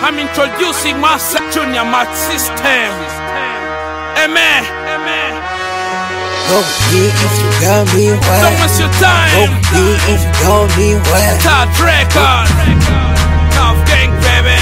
I'm introducing myself, Junior Mac System. Amen. Go me if you got me Don't wet. waste your Go time. me if you got me wet. Todd Record. Tough Gang, baby.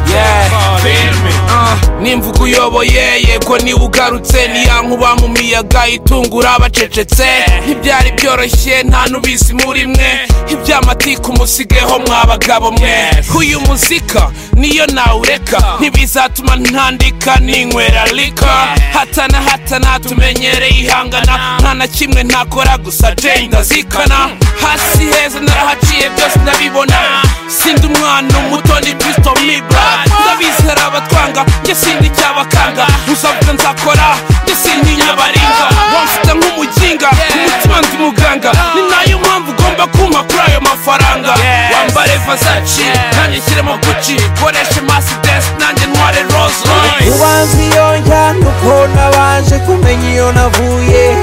Yeah, feel me. Ah, nimvuga uyoboye yego niba ugarutse ni ya nkuba mu miyaga itungura abacecetse ntibyari byoroshye nta n'ubizi muri mwe iby'amatiku musigeho mwa bagabo mwe uyu muzika niyo nawureka ntibizatuma ntandika ninywera lika hatana hatana tumenyereye ihangana nta na kimwe ntakora gusa jane ndazikana hasi heza narahaciye byose ndabibona sindi umwana umuto ni kristo mibra ndabizi hari abatwanga njye sindi icyabakanga uzavuga nzakora njye sindi inyabaringa wamfata nk'umuginga umutima ndi muganga ni nayo mpamvu ugomba kumpa kuri ayo mafaranga wambare vazaci nanjye nshyiremo guci koreshe masidesi nanjye ntware rose royce Ubanza iyo njyana uko nabanje kumenya iyo navuye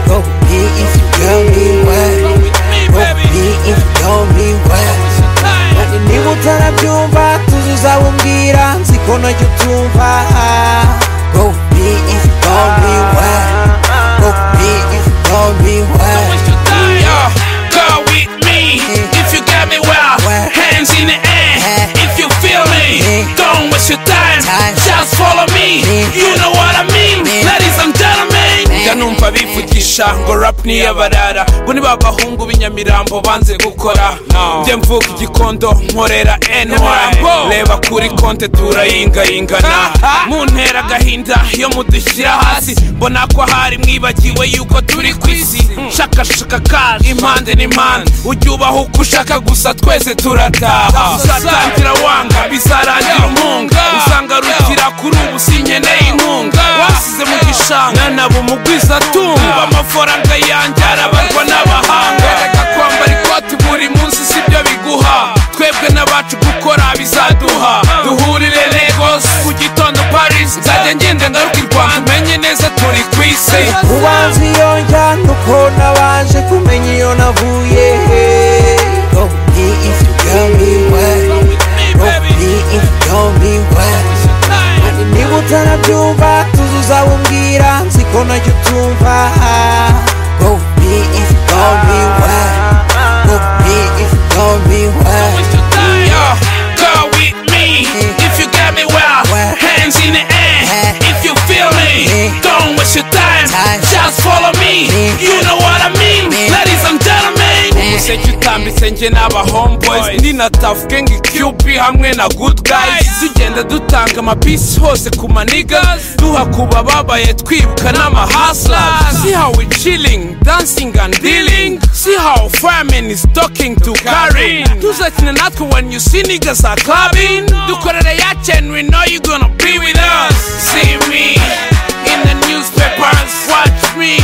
Go me if you got me wet. Go me if you got me wet. Kandi niba utarabyumva tuzi uzabubwira nzi ko najya ubyumva Go me if you got me wet. Go me if you got me wet. Yeah, go with me if you got me well. Hands in the air if you feel me. Don't waste your time, just follow me. You know what I mean, ladies and gentlemen. Njya numva bivugisha ngo rap ni iy'abarara bo ni ba bahungu b'inyamirambo banze gukora njye mvuga igikondo nkorera ny reba kuri konte turayingayingana muntera agahinda iyo mudushyira hasi mbona ko hari mwibagiwe yuko turi ku isi shakashaka kaje impande n'impande ujye ubaho uko ushaka gusa twese turataha uzatangira wanga bizarangira umpunga usanga rugira kuri ubu sinkeneye inkunga wasize mu gishanga nabo mugwiza atumva amafaranga yanjye arabarwa n'abahanga reka kwambara ikoti buri munsi sibyo biguha twebwe n'abacu gukora bizaduha duhurire Lagos ku gitondo Paris nzajya ngenda ngaruka i Rwanda menye neza turi ku isi ubanza iyo njyana uko nabanje kumenya iyo navuye Go me if you got me wet. Go me if you got me wet. Kandi niba utarabyumva tuzi uzawumbwira nzi ko najya utumva Go me if you got me wet. Go me if you got me wet. Yo, go with me if you got me well. Hands in the air if you feel me. Don't waste your time, just follow me. You know what I mean, ladies and gentlemen. umuseke utambitse njye n'aba homeboys ni na tough gang qb hamwe na good guys tugenda dutanga amapisi hose ku manigas duha ku bababaye twibuka n'amahaslas see how we chilling dancing and dealing see how famine is talking to Karin tuzakina natwe when you see niggas are clubbing dukorera ya chain we know you gonna be with us see me in the newspapers watch me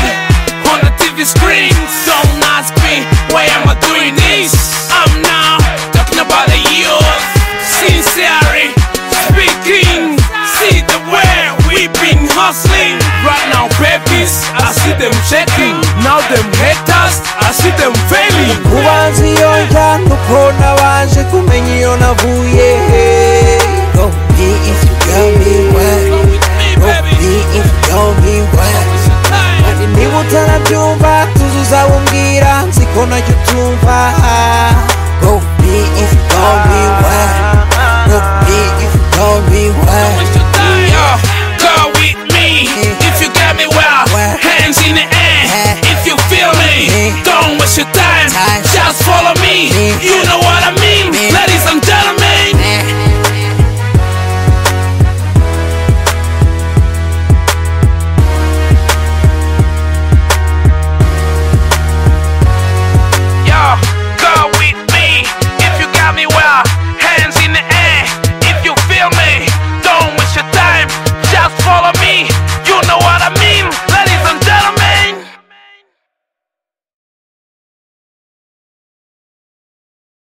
on the TV screens don't ask me why am I doing this I'm now talking about the youth sincerely speaking see the way we've been hustling right now babies I see them checking now them haters I see them failing ubanza iyo njyana uko nabanje kumenya iyo navuye Go me if you got me wet. Go me if you got me wet. Kandi niba utarabyumva tuzi uzawumbwira nzi ko najya utumva